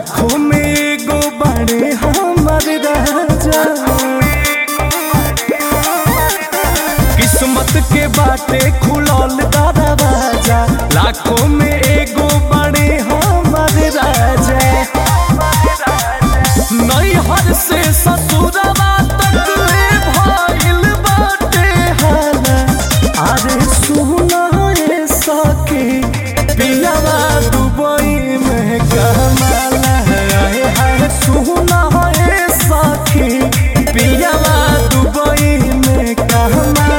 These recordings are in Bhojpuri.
लाखों में एगो बड़े हमर राजा किस्मत के बाटे खुलल दरवाजा लाखों में एगो बड़े हमर राजा नैहर से ससुरवा तक ले भइल बाटे हाला अरे सुना रे सखी पियावा दुबई में कमाला है है सुना रे सखी पियावा दुबई में कमाला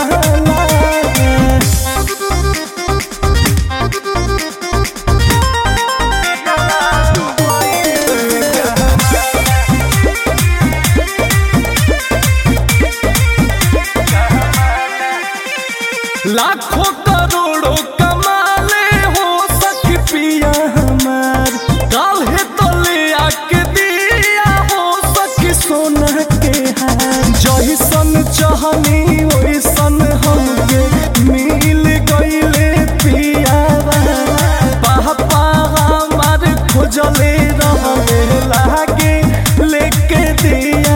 लाखों करोड़ों कमाले हो सखी पिया हमार काल्हे तो ले आके दिया हो सखी सोना के हार जैसन चाहनी वैसन हमके मिल गईले पियावा पापा हमार खोजले रहले लागे लेके दिया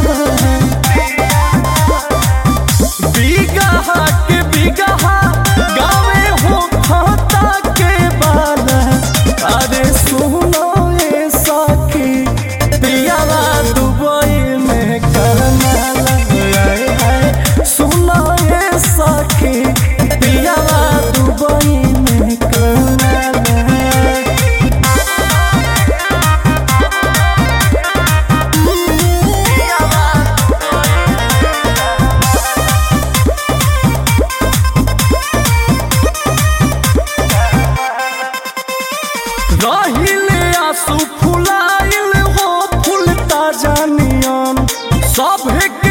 बिगहा के बिगहा गावे हो खाता के बाला अरे सुनो ये सखी पियावा दुबई में करनाला आए हाय सुनो ये सखी पियावा दुबई में करनाला रहिले आंसू फुलाइल हो फूल ताजा नियन सभे